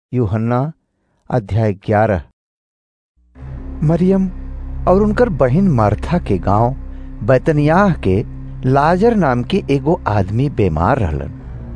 यूहन्ना अध्याय ग्यारह मरियम और उनकर बहिन मार्था के गांव बैतनियाह के लाजर नाम के एगो आदमी बीमार रहलन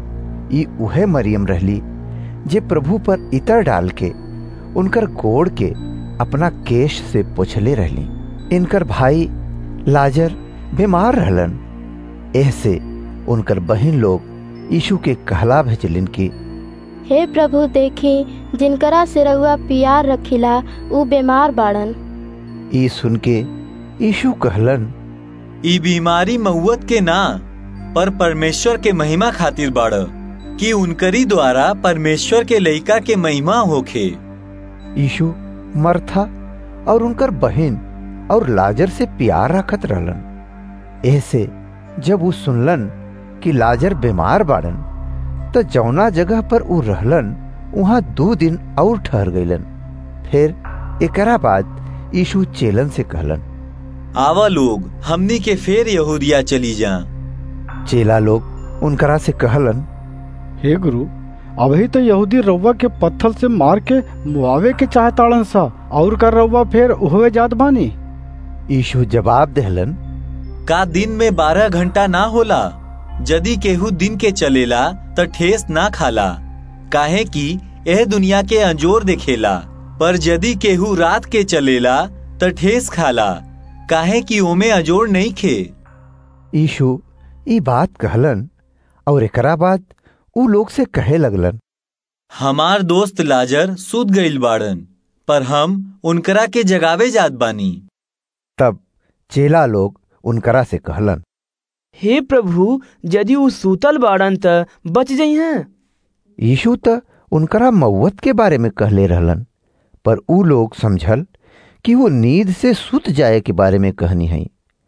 ई उहे मरियम रहली जे प्रभु पर इतर डाल के उनकर गोड़ के अपना केश से पोछले रहली इनकर भाई लाजर बीमार रहलन ऐसे उनकर बहिन लोग यीशु के कहला भेजलिन की हे प्रभु देखी जिनकरा से रहुआ पियार रखिला ऊ बीमार बाड़न ई सुन के यीशु कहलन ई बीमारी महुअत के ना पर परमेश्वर के महिमा खातिर बाड़ कि उनकरी द्वारा परमेश्वर के लइका के महिमा होखे यीशु मरथा और उनकर बहिन और लाजर से प्यार रखत रहलन ऐसे जब ऊ सुनलन कि लाजर बीमार बाड़न तो जौना जगह पर ऊ रहलन वहां दो दिन और ठहर गईलन फिर एकरा बाद यीशु चेलन से कहलन आवा लोग हमनी के फेर यहूदिया चली जा चेला लोग उनकरा से कहलन हे गुरु अभी तो यहूदी रउआ के पत्थर से मार के मुआवे के चाहताड़न सा और कर रउआ फिर उहवे जात बानी यीशु जवाब देहलन का दिन में बारह घंटा ना होला यदि केहू दिन के चलेला त ठेस ना खाला काहे कि यह दुनिया के अंजोर देखेला पर यदि केहू रात के चलेला त ठेस खाला काहे कि ओमे अजोड़ नहीं खे यीशु ई बात कहलन और एकरा बाद ऊ लोग से कहे लगलन हमार दोस्त लाजर सुत गईल बाड़न पर हम उनकरा के जगावे जात बानी तब चेला लोग उनकरा से कहलन हे प्रभु यदि ऊ सूतल बाड़न त बच जइहें यीशु त उनकरा मौत के बारे में कहले रहलन पर ऊ लोग समझल कि वो नींद से सुत जाए के बारे में कहनी है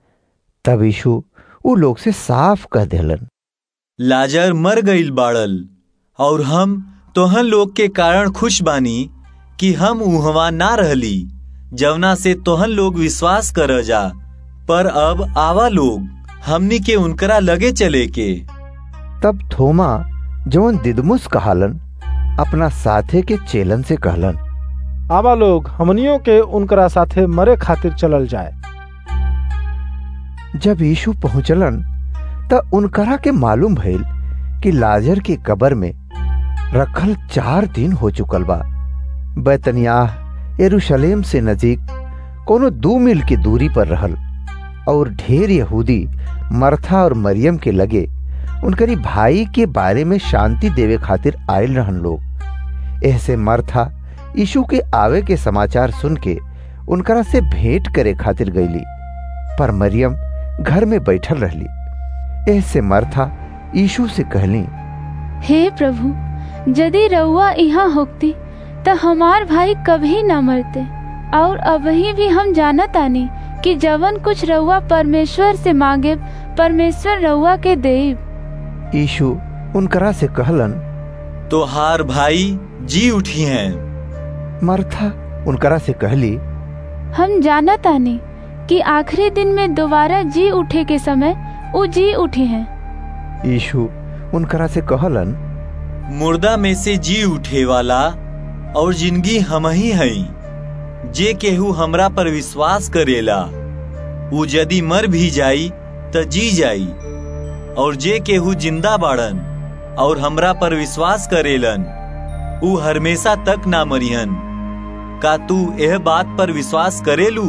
तब यीशु ऊ लोग से साफ कह देलन लाजर मर गईल बाड़ल और हम तोहन लोग के कारण खुश बानी कि हम उहवा ना रहली जवना से तोहन लोग विश्वास कर जा पर अब आवा लोग हमनी के उनकरा लगे चले के तब थोमा जवन दिदमुस कहालन अपना साथे के चेलन से कहलन आवा लोग हमनियों के उनकरा साथे मरे खातिर चलल जाए जब यीशु पहुंचलन त उनकरा के मालूम भइल कि लाजर के कबर में रखल चार दिन हो चुकल बा बैतनियाह यरूशलेम से नजीक कोनो दो मील की दूरी पर रहल और ढेर यहूदी मरथा और मरियम के लगे उनकरी भाई के बारे में शांति देवे खातिर आयल रहन लोग ऐसे मरथा यीशु के आवे के समाचार सुन के उनकरा से भेंट करे खातिर गईली पर मरियम घर में बैठल रहली ऐसे मरथा यीशु से कहली हे प्रभु यदि रउआ यहाँ होती तो हमार भाई कभी न मरते और अबही भी हम जानत आनी कि जवन कुछ रउआ परमेश्वर से मांगे परमेश्वर रउआ के देब यीशु उनकरा से कहलन तोहार भाई जी उठी हैं मरथा उनकरा से कहली हम जानत आनी कि आखिरी दिन में दोबारा जी उठे के समय वो जी उठे हैं यीशु उनकरा से कहलन मुर्दा में से जी उठे वाला और जिंदगी हम ही हई जे केहू हमरा पर विश्वास करेला ऊ यदि मर भी जाई त जी जाई और जे केहू जिंदा बाड़न और हमरा पर विश्वास करेलन ऊ हमेशा तक ना मरिहन का तू यह बात पर विश्वास करेलू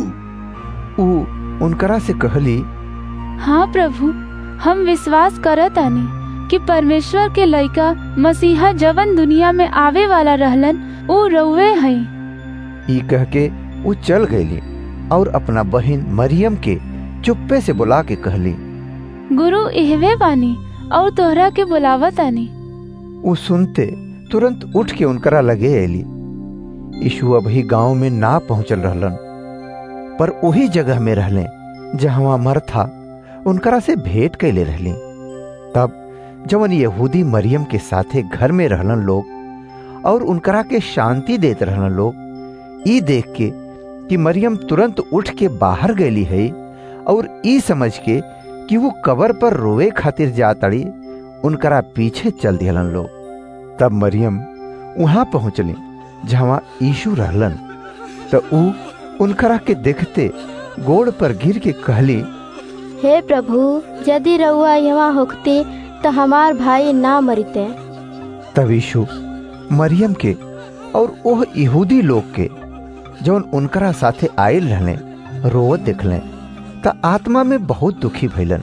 ऊ उनकरा से कहली हाँ प्रभु हम विश्वास करत आनी कि परमेश्वर के लइका मसीहा जवन दुनिया में आवे वाला रहलन ऊ रउवे हई ई कह के वो चल गईली और अपना बहन मरियम के चुप्पे से बुला के कहली गुरु इहवे बानी और तोहरा के बुलावत आनी वो सुनते तुरंत उठ के उनकरा लगे एली यीशु अभी गांव में ना पहुंचल रहलन पर वही जगह में रहले जहां मरथा उनकरा से भेंट कैले रहली तब जवन यहूदी मरियम के साथे घर में रहलन लोग और उनकरा के शांति देत रहलन लोग ई देख के कि मरियम तुरंत उठ के बाहर गईली है और ई समझ के कि वो कबर पर रोवे खातिर जातड़ी उनकरा पीछे चल दिहलन लोग तब मरियम वहां पहुंचली जहाँ यीशु रहलन तो ऊ उनकरा के देखते गोड़ पर गिर के कहली हे प्रभु यदि रउआ यहाँ होखते तो हमार भाई ना मरते तब यीशु मरियम के और ओह यहूदी लोग के जौन उनकरा साथे आयल रहले रोवत देखले त आत्मा में बहुत दुखी भइलन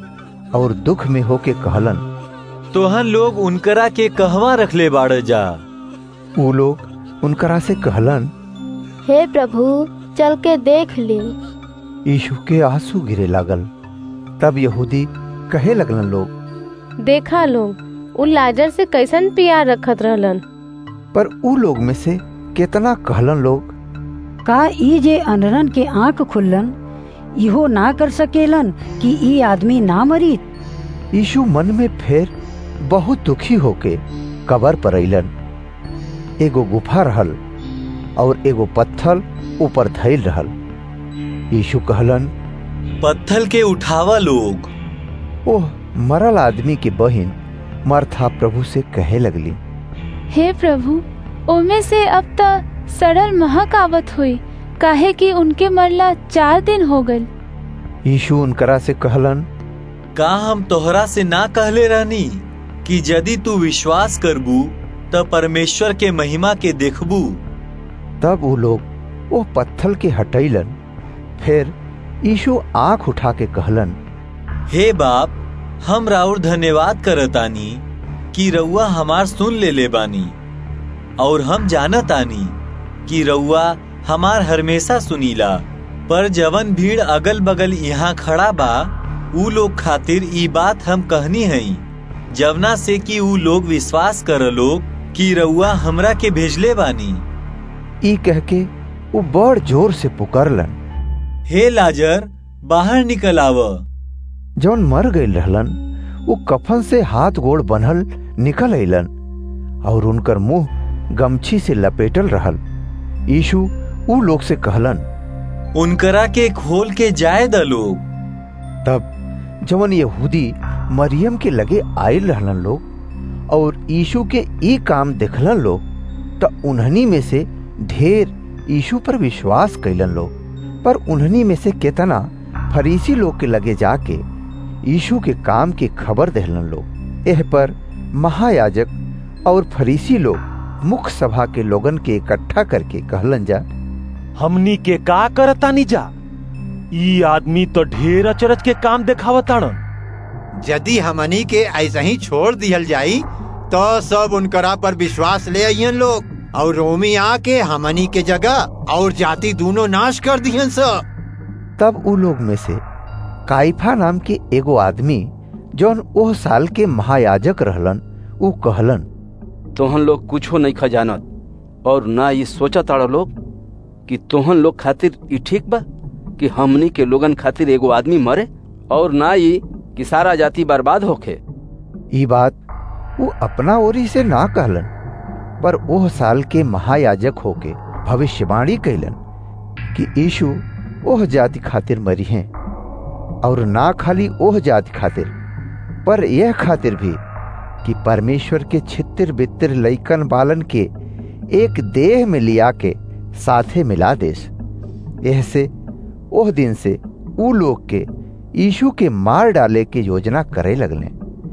और दुख में होके कहलन तोहन लोग उनकरा के कहवा रखले बाड़ जा ऊ लोग उनकरा से कहलन हे प्रभु चल के देख ली यीशु के आंसू गिरे लागल तब यहूदी कहे लगलन लोग देखा लोग उ लाजर से कैसन प्यार रखत रहलन पर ऊ लोग में से केतना कहलन लोग का ई जे अनरन के आंख खुल्लन इहो ना कर सकेलन कि ई आदमी ना मरी यीशु मन में फेर बहुत दुखी होके कबर पर अइलन एगो गुफा रहल और एगो पत्थल ऊपर धैल रहल यीशु कहलन पत्थल के उठावा लोग ओह मरल आदमी के बहिन मरथा प्रभु से कहे लगली हे प्रभु ओमे से अब तक सड़ल महक आवत हुई काहे कि उनके मरला चार दिन हो गल यीशु उनकरा से कहलन का हम तोहरा से ना कहले रहनी कि यदि तू विश्वास करबू त परमेश्वर के महिमा के देखबू तब वो लोग वो पत्थल के हटैलन फिर यीशु आंख उठा के कहलन हे बाप हम राउर धन्यवाद करतानी कि रउआ हमार सुन ले ले बानी और हम जानतानी कि रउआ हमार हमेशा सुनीला पर जवन भीड़ अगल बगल यहाँ खड़ा बा ऊ लोग खातिर ई बात हम कहनी हई जवना से कि ऊ लोग विश्वास कर लोग कि रउआ हमरा के भेजले बानी ई कह के वो बड़ जोर से पुकारलन हे लाजर बाहर निकल आव जौन मर गईल रहलन वो कफन से हाथ गोड़ बनल निकल अइलन और उनकर मुंह गमछी से लपेटल रहल यीशु ऊ लोग से कहलन उनकरा के खोल के जाए द लोग तब जवन यहूदी मरियम के लगे आयल रहलन लोग और यीशु के ई काम देखलन लोग तो उन्हनी में से ढेर यीशु पर विश्वास कैलन लोग पर उन्हनी में से केतना फरीसी लोग के लगे जाके यीशु के काम की खबर देहलन लोग एह पर महायाजक और फरीसी लोग मुख्य सभा के लोगन के इकट्ठा करके कहलन जा हमनी के का करतानी जा ई आदमी तो ढेर अचरज के काम देखावताड़न यदि हमनी के ऐसे ही छोड़ दिहल जाई तो सब उनकरा पर विश्वास ले आइयन लोग और रोमी आके हमनी के जगह और जाति दोनों नाश कर दिहन सब तब उ लोग में से काइफा नाम के एगो आदमी जौन ओह साल के महायाजक रहलन उ कहलन तोहन लोग कुछो नहीं खजानत और ना ये सोचा ताड़ा लोग कि तोहन लोग खातिर ई ठीक बा कि हमनी के लोगन खातिर एगो आदमी मरे और ना ये कि सारा जाति बर्बाद होखे ई बात वो अपना ओरी से ना कहलन पर ओह साल के महायाजक होके भविष्यवाणी कैलन कि यीशु ओह जाति खातिर मरी हैं और ना खाली ओह जाति खातिर पर यह खातिर भी कि परमेश्वर के छितिर बितिर लैकन बालन के एक देह में लिया के साथे मिला देस यह से ओह दिन से ऊ लोग के यीशु के मार डाले के योजना करे लगले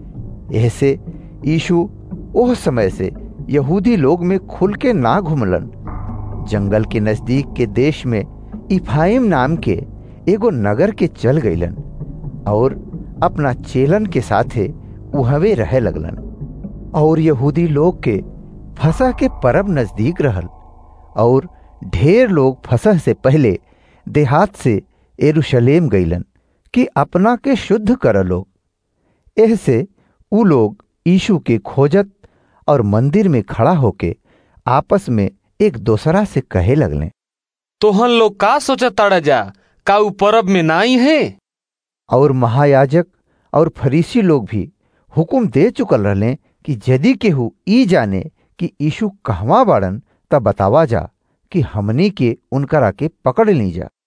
यह से यीशु ओह समय से यहूदी लोग में खुल के ना घुमलन जंगल के नजदीक के देश में इफाइम नाम के एगो नगर के चल गईलन और अपना चेलन के साथे उहवे रहे लगलन और यहूदी लोग के फसह के परब नजदीक रहल और ढेर लोग फसह से पहले देहात से एरुशलेम गईलन कि अपना के शुद्ध कर लोग एह से ऊ लोग यीशु के खोजत और मंदिर में खड़ा होके आपस में एक दूसरा से कहे लगले तोहन लोग का सोचत ताड़ा जा का ऊ परब में नाई है और महायाजक और फरीसी लोग भी हुकुम दे चुकल रहले कि यदि केहू ई जाने कि यीशु कहवा बाड़न तब बतावा जा कि हमनी के उनकरा के पकड़ ली जा